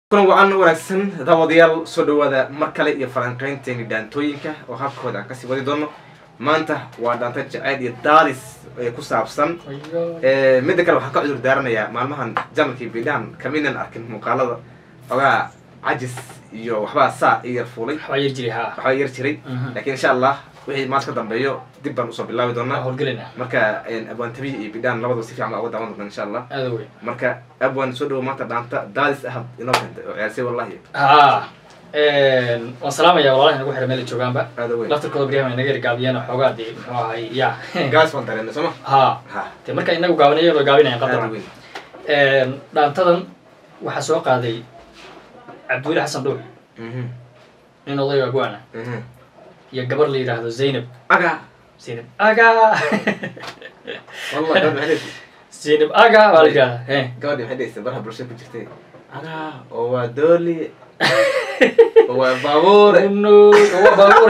kulan wacan wanaagsan daawadayaal soo dhawaada mar kale iyo falanqeynteeni dhaantooyinka oo habkooda aan kasii wadi doono maanta waa dhaanta jaceyl iyo daadis ee ku saabsan midda kale waxaan ka cudur daaranayaa maalmahan janalkii bidhaan kaminan arkin muuqaalada ogaa cajis iyo waxbaa saa i yar fuulay waxbaa yar jiray haa waxbaa yar jiray laakiin insha allah wixii maanta ka dambeeyo dib baan usoo bilaabi waa doonaa howlgelina marka abwaantabi iyo bidhaan labadaba si fiican baa uga daawan doona insha allah aada weyn marka abwaan soo dhawo maanta dhaanta daadis ah inoo keentay oo ciyaarsay wallahi haa waan salaamaya walaalaha inagu xira meel ay joogaanba aada weyn laftarkooda baryahan inaga yar gaabiyeen xoogaa dee muxuu ahay ya gaas baan dareennay sooma haa ha dee marka inagu gaabinayan oo gaabinayan aada qadar weyn dhaantadan waxaa soo qaaday cabdiweli xasan dhuux Mhm, nin odayga agwaana mhm. iyo gabar la yidhaahdo zaynab aga zaynab aga wallah gabadhi maxay dhehaysa zaynab aga waa la yidhahdaa he gabadhi maxay dhehaysa baraha bulshada ku jirtay aga oo waa dooli oo waa baabuure no waa baabuur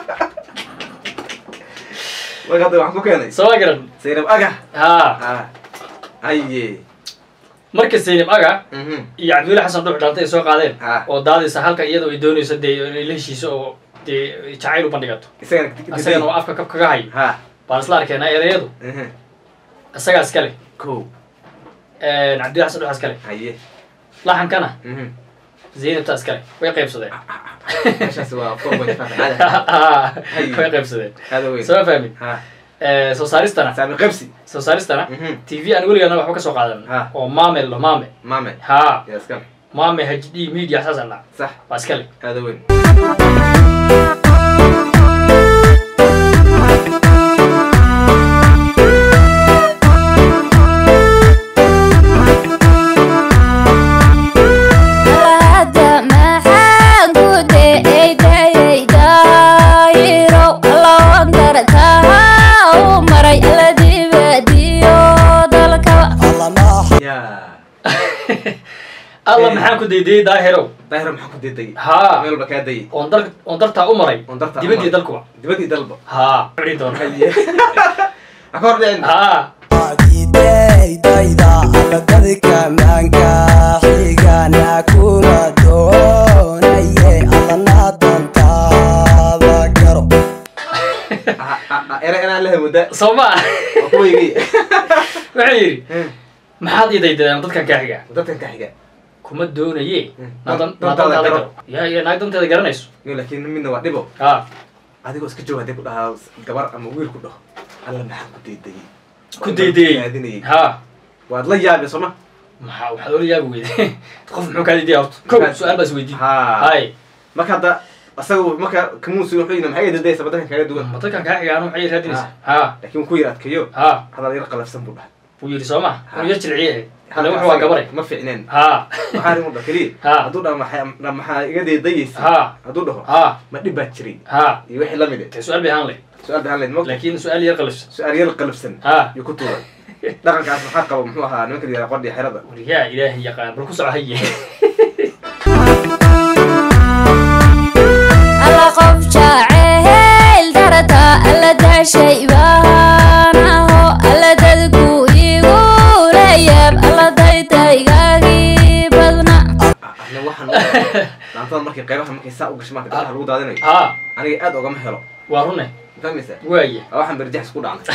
marka hadda waxaan ku keenay soo garan zaynab aga haa ah aye marka zaynab aga mhm iyo cabdiweli xasan dhuux dhaanta ay soo qaadeen ha oo daadaysa halka iyadoo ay doonayso dee inay la heshiiso oo dee jacayl u bandhigato isagana isagana oo afka kab kaga hayo ha baan isla arkeenaa ereyadu mhm isagaa iskale ko cabdiweli xasan dhuux iskale haye laxankana mhm zaynabta iskale way qaybsadeen meeshaas waa four point five caada way qaybsadeen aada weyn soo fahmin ha soo saaristana saami qabsi soo saaristana mhm t v aan weligaana waxba ka soo qaadan Ha. oo maame lo maame maame ha yaa iskale maame h d media saas la sax waa iskale aada weyn Alada maxaan ku deeydayay daayirow allawan dartaa u maray alla dibadiyo dalkaba yaa alla maxaan ku daydayay daahirow daahira maxaa ku deedayay ha meel walba kaa dayay oon dar oon dartaa u maray oon dartaa u dibadii maray. dalkuba dibadii dalba ha cuni doona haye ha ka hor dhicin ha didaydayda alladadka maanka xigana kuma doonaye allana dantaada garo era inaan la hamoodaa soo ma waa kuwaygii wuxuu yidhi maxaad ii daydadeen dadkan kaa xiga dadkan ka xiga kuma doonaye Hmm. naadan Dantaada naadantaada garo. garo ya ya naag danteeda garanayso yo laakiin midna waa dhibo ha adigoo iska jooga hadii ku dhahaa gabar ama wiil ku dhaho alla maxaa ku deedayay ku daydayey raadinayay ha waad la yaabi sooma maxaa waxaad ola yaabi weyde qof muxuu kaa daydaya horta kow Maxaad- su-aal baas weydiin ha hay marka hadda asaga marka kamuusi wuxuu yidhi maxay deedaysa badankan kaaga duwan ma dadkan kaa xiga anu maxay raadinaysa ha laakiin ku yar adkeeyo ha hadal yar qalafsan buu dhahay wuu yidhi soo ma Ha. anu yar jilciye Halka ile wuxuu waa asaga gabare ma fiicneen ha waxaa rin dha keliya Ha. hadduu dhaho maxaa maxaa iga deedayaysa ha hadduu dhaho ha ma dhib baa jiray ha iyo wixii la mid te su-aal bay ahaan leh su-aal baan leyd mogta laakiin su-aal yar qalifsan su-aal yar qalafsan ha yuu ku tuuray dhaqankaas maxaa qaba muxuu ahaa nimanka la yidhaha qordhiya xerada wariyaa ilaahay yaqaan bal ku soco haye alla qof jacayl dartaa alla dashay baanaho alla dadku igu leeyab alla daydaygagii badna ana waxaan dhaantada markay qaybaha markay saa u gashay marka gabdhaha lagu daadinayo ha aniga aad ogama helo waa rune fahmaysa waaye waa waxaan berjaxs ku dhacnay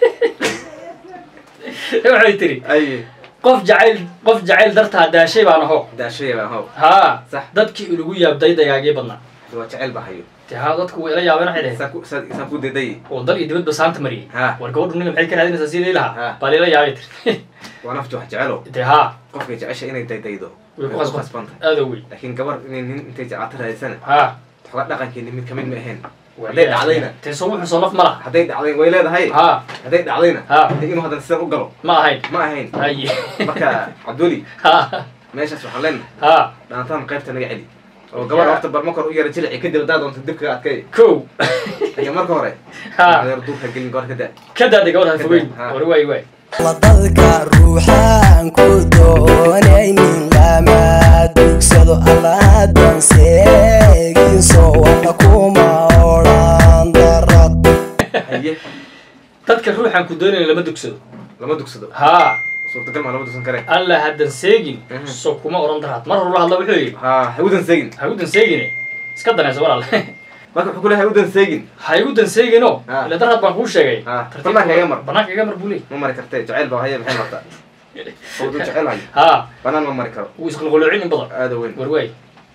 waxay tiri ay qof jacayl qof jacayl dartaa daashay baan aho daashaya baan how ha Sax. dadkii ilagu yaabday dagaagii badnaa waa jecel baa hayo te ha dadku way ila yaabeen waxay dhaheen saan ku saan saan ku deedayay oo dal iyo dibadba saanta mariyey Ha. war gabadhu ninga maxay ka raadinaysaa sidii lahaa Ha. baa lila yaabay tiri waa nafti wax jecelo te ha qofkay jecesha inay daydaydo way ku khasban khasbantay aada wey laakiin gabar inay nin intay jecaato raadisana ha xogaa dhaqankeeni mid kamid ma ahayn hadday dhacdayna te soo wuxuu soo naf ma laha hadday dhacday way leedahay ha hadday dhacdayna Ha. dee inuu haddana sidan u galo ma ahayn ma ahayn haye marka cabduli ha meeshaas waxaan leenahay ha dhaantaan qaybta naga celi oo gabar horta bar marka hore u yara jilici kadib haddaa doonto dib kaga adkay kow laakiin marka hore ha yar duurka gelin goor ka da ka daaday gabadha Ka fogeyn daa, ha. war waay waay ladadka ruuxaan ku doonaynin lama dugsado alladan seeginso walla kuma odhan darad haye dadka ruuxan ku doonaya lama dugsado lama dugsado ha suurtagal maa lama dusan kareen alla haddan seegin Mhm. so kuma oran daraad mar horula hadla wuxuu yidhi ha ha udan seegin ha igu dan seegine iska danayso walaal marka wuxuu ku leeyahay ha udan seegin ha igu dan seegino Ah. ila daraad baan kuu sheegay Ah, Tartiib- banaanka iga mar. banaanka iga mar buu leey ma mari kartee jaceyl baa haya maxay martaa oo duu jecel hayo ha banaan ma mari karo wuu isqulqulucin in badan aada weyn war waay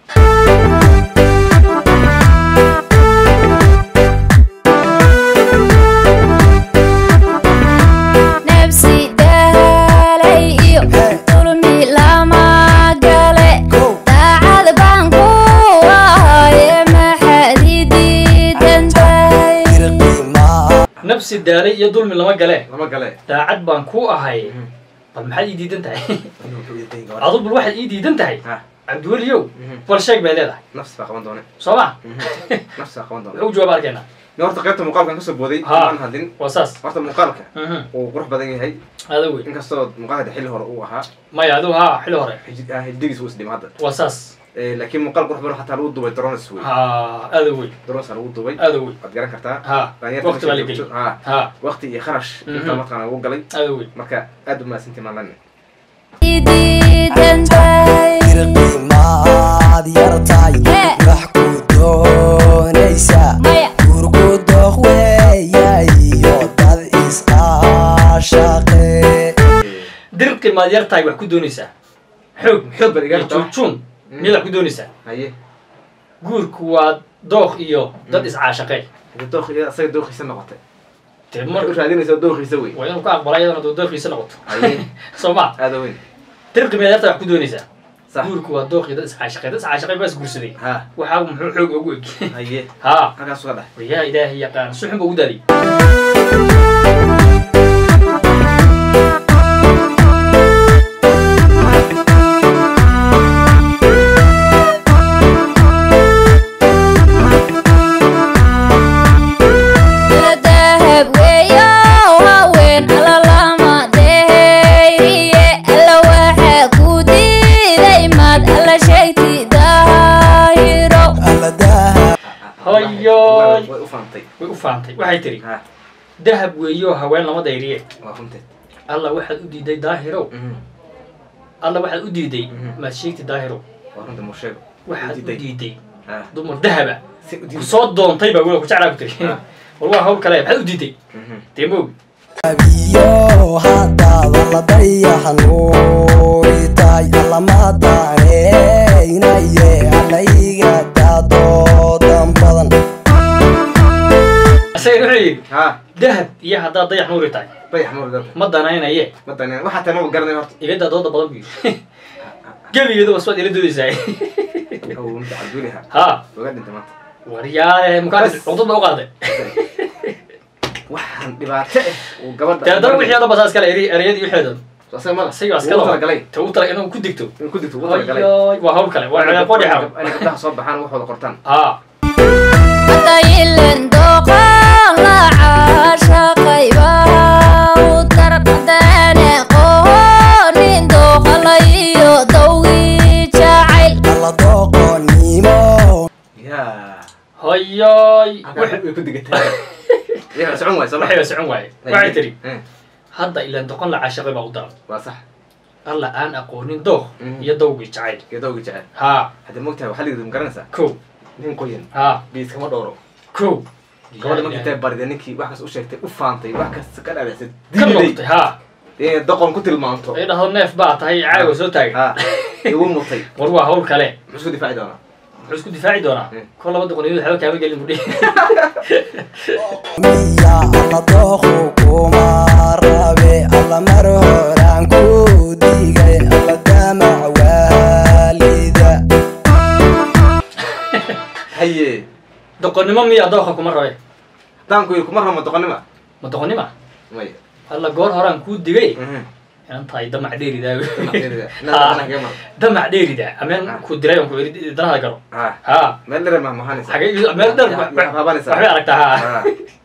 nafsi daalay iyo dulmi lama gale daacad baan ku ahaye maxaad ii diidan tahay nafsi daalay iyo dulmi lama gale lama gale daacad baan ku ahay Mhm. bal maxaad ii diidan tahay Inuu wuxuu ii dayn gabadha. adu bal waxaad ii diidan tahay ha cabdiweliyow Mhm. bal sheeg bay leedahay nafsi baa qaban doone soo ma nafsi baa qaban doone wuxuu jawaab arkeenaa ne horta qaybta muuqaalkan kasoo booday Ha. maan hadlin waa saas horta muuqaalka Mhm. uu qurux badan yahay ada wey inkastoo muuqaalka xilli hore uu ahaa maya adigu ha xili hore xiji- ah, hijigiis uu isdhima hadda waa saas Eh, laakiin muuqaal qurux badan xataa lagu duubay drones wey ha ada wey drones lagu duubay ada wey waad garan kartaa ha Dhalinyarta waqti baa la meesha geli joogto- ha ha waqti iyo kharash Mhm. intaa mataqaana ugu galay ada wey marka aad u mahadsantii maalan ii diidan tahay irqimaad yartay Hee. wax ku doonaysa maya gurku dooq weeyayo dad isqaashaqe dirqi maad yartahay wax ku doonaysaa xoog xoog baad iga iyo rabtaa. juujun Mm. miyaad wax ku doonaysaa haye guurku waa dooq iyo dad Mm. iscaashaqee hada dooq asaga dooqiisa noqotay dee marka mar u raadinaysa dooqiisa wey waa inuu ka aqbala iyadana doo dooqiisa noqoto haye soo ma aada weyn dirqi maad yartahay wax ku doonaysaa sax guurku waa dooq iyo dad iscaashaqee dad iscaashaqee baa isguursaday ha waxaa muxuu xoog ugu eg haye ha halkaas uga dhex waryaa ilaahay yaqaan si xun ba ugu daadiy ila dahab weeyo haween alla lama deheyriye alla waxaa ku diiday maad alla sheegti daahiro alladaha Hoyoy. way u faantay way u fahamtay waxay tiri ha dahab weeyo haween lama dayriye waa runteed alla waxaad u diiday daahirow Mhm. alla waxaad u diiday Mhm. maad sheegti daahirow waa runta mursheego waxaad u diiday. diiday ha dumar dahaba si u ku diiday soo doontay baa wela ku jeclaa ku tiri Ah. war waa hawl kale maxaad u diiday Mhm. dee moog abiyo haddaada la dayaxnuuritay allamadaaneeynaye allayga daadoodan badan isagana wuxuu yidhi ha dahab iyo haddaad dayax nuuri tahay dayax mur dad ma danaynaye ma daneen waxaa tan ma garanay horta iga daadooda badan buu yidhi gebigeedu wasbaad ila doodaysaa oo mid cabduliha ha uga dhintay maanta waryaale mukaa Bas. cuqdad baa u qaaday waxaan dhibaato ah uu gabadha dee haddana wixii hadda basaa iskale eri- ereyadii wixeedan asaga mala isagaa Wuu iskala talagalay ta u tala inuu ku digto in ku digto ugu talagalay Ayoy, waa hawl kale waa ciyaar qodhi xaram inay gabdhaha soo baxaan waxooda qortaan ha hadayilen dooqan la caashaqayba u darqadane qohonin dooqalayo dawgii jacayl alla dooqonimo yaa hoyoy halkaa way ku digatay yaa socon waay soo waxay socon waaye waxay tiri Eh, hadda ilaan doqon la caashaqay baa u daran waa sax alla aan aqoonin dooq Mhm. iyo dawgii jacayl geedooga jecel ha hadda mogtahay waxaa ligida ma garanaysaa kow nin qoyan ha biis kama dhowro kow gabadha markii intay barida ninkii wax kas u sheegtay u faantay wax kasta ka dhaadhacsay ka diiday noqotay ha inay doqon ku tilmaanto ay dhahdo neef baa tahay caawa soo taagan ha igu mutay war waa hawl kale muxuu isku difaaci doonaa muxuu isku difaaci doonaa Mm. kol laba doqoniyood waxba kaama gelin budhi miya alla dooqu kuma rabe alla mar horaan ku digay alla damac waalida haye doqonnimo miya dooqa kuma rabe daanku yiri kuma ramo doqonnima ma doqonnima may alla goor horaan kuu digay Mhm. inan tahay damac dheeridaa Damac dheerida. Inaad daqana kaga mar. damac dheeridaa ameen Ah. ku diray on ku eri danada garo ha ha meel dherer ma mahanaysa xagee meel dheer Ya- ya haabanaysaa. waxbay aragtaa ha Ha.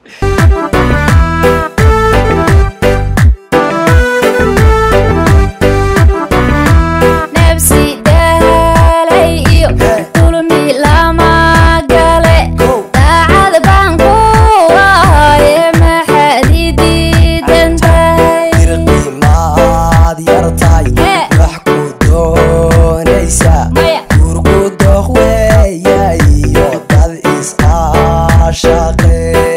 nafsi daalay iyo dulmi lama gale daacad baan ku ahaye maxaad ii diidan tahay irqimaad yartahay Hee. wax ku doonaysa Maya. gurgu doq weeya iyo dad is-aashaqe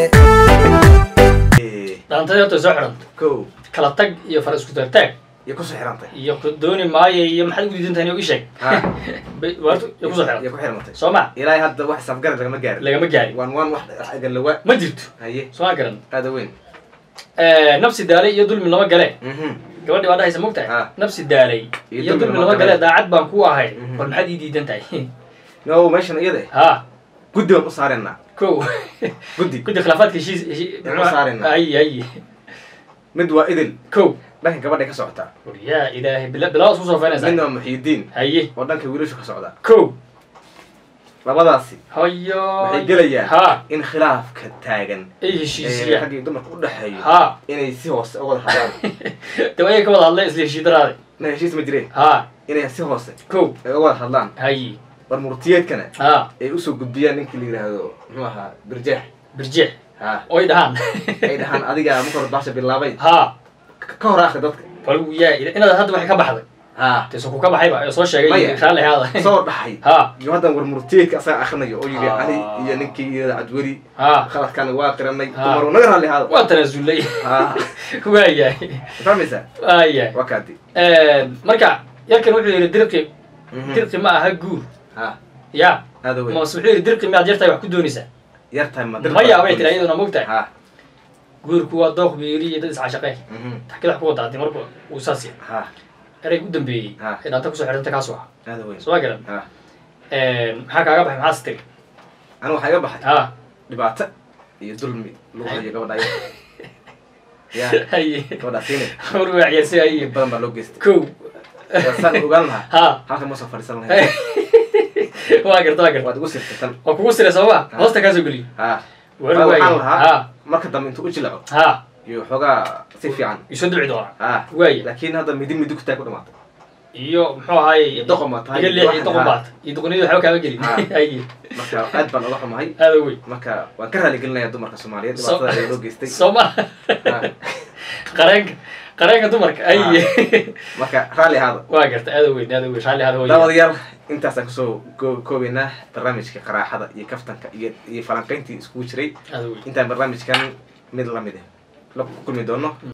Eh, dhaantadii horta soo xidhanta kow kala tag iyo fara isku taagtaag iyo kusoo xirantay iyo ku dooni maayo iyo maxaad ugu diidan tahay inuu ii sheeg Ha. Bay- waartu iyo kusoo iyo xidhanta ku xirantay soo ma ilaahay hadda wax safgarad lagama gaarin lagama gaarin waan waan wax wax agalawa ma jirto haye soo ma garan aada weyn nafsi daalay iyo dulmi lama gale Mhm. gabadhii baa dhahaysa mogtahay Ah. nafsi daalay Iyo iyo dulmi dulmi lama lama gale gale. daacad baan ku ahay Mhm. war maxaad ii diidan tahay no meeshan iyada ha guddi baan u saareenaa ko guddi guddi khilaafaadka heshiis heshi- Aan u saarayna. ay ay mid waa idil ko dhanka gabadhay ka socotaa war yaa ilaahay bila bilaa isku soo midna feenaysaa waa muxiidiin haye oo dhanka wiilashu ka socdaa ko labadaasi hayo waxay gelayaan ha in khilaafka taagan ay ee heshiisiya rag iyo dumarka u dhexeeyo ha inay si hoose uga wada hadlaan de waa ka wada hadlay isla heshiidaraade na heshiis ma jireen ha inay si hoose ko ay uga wada hadlaan haye war murtiyeedkana ha ay usoo gudbiyaan ninkii la yidhaahdo muxuu ahaa birjeex birjeex ha oy dhahaan ay dhahaan adiga marka hore baasha bilaabay ha ka ka hor akhri dadka bal yaa inaad hadda waxay ka baxday ha dee so ku ka baxayba ee soo sheegay Maya. raalli haada soo dhaxay ha iyo haddan war murtiyeedka asaga akhrinayo oo yidhi Ah. ani iyo ninkii iyo cadweli ha khaladkaana waa qiranay Ah. dumaru naga raalli haada waa tanaasulay ha waayahay fahmaysaa waayahay waa kaadi marka yarkan wuxuu yidhi dirqi Mhm. dirqi ma aha guur ha ya aada weyn mase wuxuu yidhi dirqi miyaad yartahay wax ku doonaysaa yartahay ma maya bay tiri iyaduna mogtahay ha guurku waa dooq biiri iyo dad iscashaqee mhm. taxkid wax ku wada hadii marka uu saas yahay ha ereyga u dambeeyey Ha. ee dhaanta kusoo xidhanta kaas waa aada weyn soo ma garan ha maxaa kaaga baxay maxaas tiri aniga waxaa iga baxay ha dhibaato iyo dulmi lagu hayo gabadha ayada ya haye gabadhaa siinay war waa ciyaarsi haye in badan baa loo geystay kow saan ogaan lahaa ha halka ma soo fadhiisan lahayn waa garta waa garta waad igu sirtay tan waa kugu sira sooma hoosta kaasoo geliyo ha war Waa waaye waxaan lahaa ha marka dambe intuu u jilaco ha iyo xoogaa si fiican isoo duci doona ha waaye laakiin hadda midi midi ku taag ku dhamaatay iyo muxuu ahaaye Iyo doqon baa tahay, iga iyo leex iyo waxan doqon ha. baat iyo doqoniyadu waxba kaama gelin Ha. haye marka aad baan uga xumahay aada wey marka waan ka raali gelinayaa dumarka soomaaliyeed So- dhibaatada ee loo geystay sooma Ha. qareenka qareenka dumarka haye marka raalli ahaada waa garta aada weyn aada weyn raalli hada hooya daawadayaal intaasaan kusoo ko- koobaynaa barnaamijka qaraaxada iyo kaftanka iyo iyo falanqayntii iskugu jiray aada weyn intaan barnaamijkan mid lamid ah la kulmi doono